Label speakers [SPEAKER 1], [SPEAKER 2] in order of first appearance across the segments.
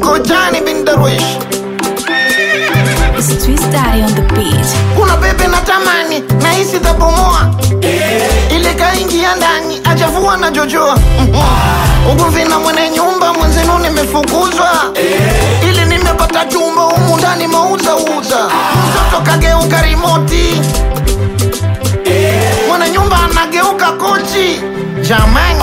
[SPEAKER 1] Kojani bin Darwish.
[SPEAKER 2] It's Twist Daddy on the beat.
[SPEAKER 1] Kuna bebe na tamani na hisi tabomoa ile kaingia ndani ajavua na jojoa ugomvi na mwenye nyumba mwenzenu nimefukuzwa ili nimepata chumba humu ndani mauza uza mtoto kageuka rimoti mwenye nyumba anageuka kochi jamani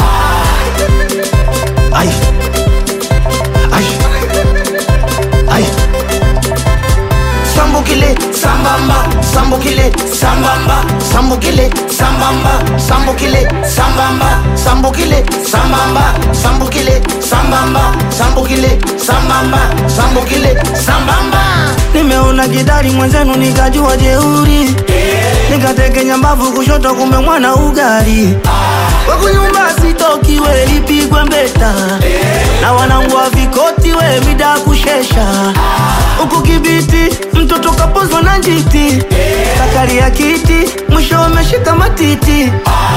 [SPEAKER 1] Ai. Ai. Ai. Sambukile sambamba sambukile sambamba sambukile sambamba sambukile sambamba sambukile sambamba sambukile sambamba sambukile sambamba sambukile sambamba
[SPEAKER 3] Nimeona kidari mwenzenu nikajua jeuri Nikatekenya mbavu kushoto kumbe mwana ugali Waku nyumba sitoki we lipigwe mbeta Na wanangu wa vikoti we mida kushesha Huku kibiti mtoto kapozwa na njiti Kakali ya kiti mwisho ameshika matiti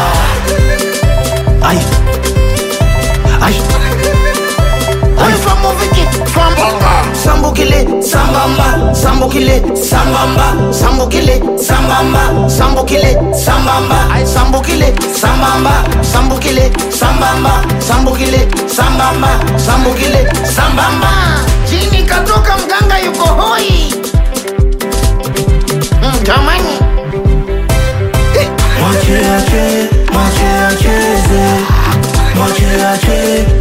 [SPEAKER 1] Ai. Ai. Ai. Famuviki, fambamba. Sambukile, sambamba, sambukile, sambamba, sambukile, sambamba, sambukile, sambamba, Ai, sambukile, sambamba, sambukile, sambamba, sambukile, sambamba, sambukile, sambamba. Jini katoka mganga yuko hoi. Mm, Jamani.
[SPEAKER 3] Mwache ache, mwache acheze Mwache ache,